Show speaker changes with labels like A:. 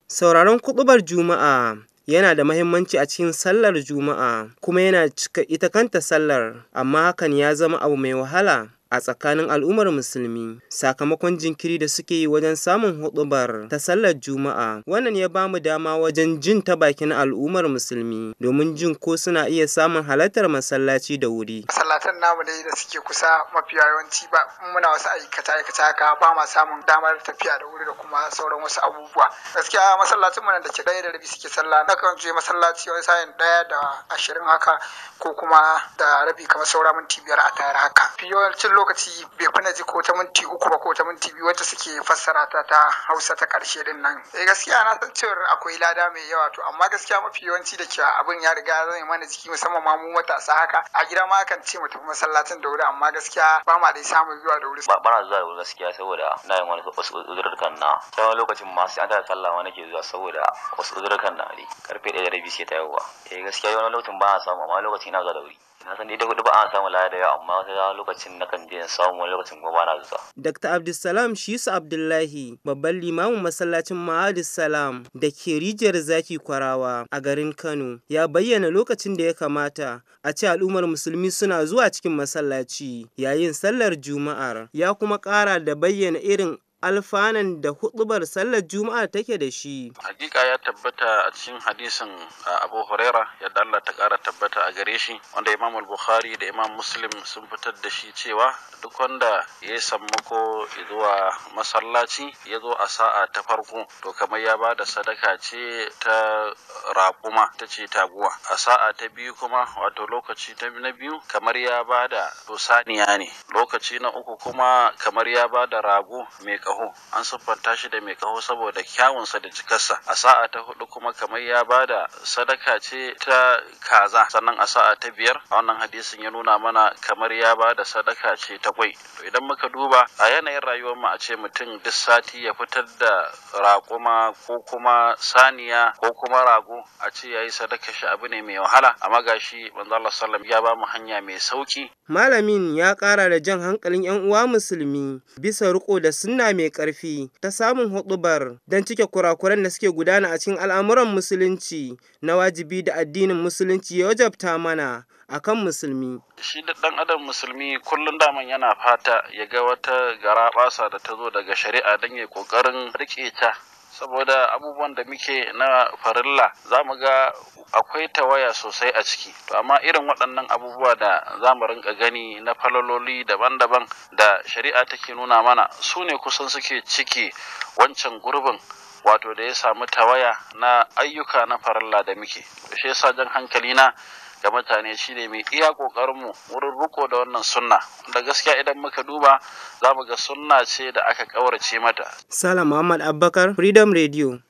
A: Sauraron kuɗubar Juma'a yana da mahimmanci a cikin sallar Juma'a kuma yana cika ita kanta sallar, amma hakan ya zama abu mai wahala a tsakanin al'ummar musulmi sakamakon jinkiri da suke yi wajen samun huɗubar ta sallar Juma'a. Wannan ya ba mu dama wajen jin ta bakin al'ummar musulmi domin jin ko suna iya samun halartar masallaci da wuri.
B: Masallatan namu dai da suke kusa mafi yawanci ba muna wasu aikace aikace haka ba ma samun damar tafiya da wuri da kuma sauran wasu abubuwa. Gaskiya masallacin mu da ke ɗaya da rabi suke sallah nakan je masallaci wani sa'in ɗaya da ashirin haka ko kuma da rabi kamar saura minti biyar a tayar haka. Yawancin lokaci bai fi na ji ko ta minti uku ba ko ta minti biyu wacce suke fassara ta ta hausa ta karshe din nan eh gaskiya na san cewa akwai lada mai yawa to amma gaskiya mafi yawanci da ke abin ya riga zai mana jiki musamman ma mu matasa haka a gida ma kan ce mu tafi masallacin da wuri amma gaskiya ba ma dai samun zuwa da wuri
C: ba na zuwa da wuri gaskiya saboda na yin wani wasu uzurrukan na sai wani lokacin ma sai an tada sallah ma nake zuwa saboda wasu uzurrukan na ne karfe ɗaya da rabi sai ta yawa eh gaskiya wani lokacin ba a samu amma lokacin na zuwa da wuri na san ita hudu ba a samu lada da yawa amma wata lokacin na kan je samu wani lokacin kuma ba na zuwa.
A: Dr. Abdulsalam Shisu Abdullahi babban limamin masallacin Ma'adis Salam da ke rijiyar zaki kwarawa a garin Kano ya bayyana lokacin da ya kamata a ce al'ummar musulmi suna zuwa cikin masallaci yayin sallar Juma'ar ya kuma ƙara da bayyana irin alfanan da hudubar sallar juma'a take da shi.
D: Hakika ya tabbata a cikin hadisin Abu Huraira yadda Allah ta kara tabbata a gare shi wanda Imam Bukhari da Imam Muslim sun fitar da shi cewa duk wanda ya yi sammako zuwa masallaci ya zo a sa'a ta farko to kamar ya bada sadaka ce ta raƙuma ta ce taguwa a sa'a ta biyu kuma wato lokaci ta na biyu kamar ya bada to saniya ne lokaci na uku kuma kamar ya bada rago mai kaho an siffanta shi da mai kaho saboda kyawunsa da jikarsa a sa'a ta hudu kuma kamar ya bada sadaka ce ta kaza sannan a sa'a ta biyar a wannan hadisin ya nuna mana kamar ya bada sadaka ce ta kwai to idan muka duba a yanayin rayuwar mu a ce mutum duk sati ya fitar da raƙuma ko kuma saniya ko kuma rago a ce yayi sadaka shi abu ne mai wahala amma gashi manzo Allah sallam ya ba mu hanya mai sauki
A: malamin ya ƙara da jan hankalin 'yan uwa musulmi bisa riko da sunna mai ƙarfi ta samun huɗubar don cike kurakuran da suke gudana a cikin al'amuran musulunci na wajibi da addinin musulunci ya wajabta mana akan musulmi.
D: Shi da ɗan adam musulmi kullum daman yana fata ya ga wata garaɓasa da ta zo daga shari'a don ya ƙoƙarin riƙe ta saboda abubuwan da muke na farilla za mu ga akwai tawaya sosai a ciki to amma irin waɗannan abubuwa da za mu rinka gani na falololi daban-daban da shari'a take nuna mana su ne kusan suke ciki wancan gurbin wato da ya samu tawaya na ayyuka na farilla da muke shi yasa jan hankali na ga mutane shine mai iya ƙoƙarinmu wurin riko da wannan sunna da gaskiya idan muka duba za mu ga sunna ce da aka ƙaurace mata.
A: Salam Muhammad Abubakar Freedom Radio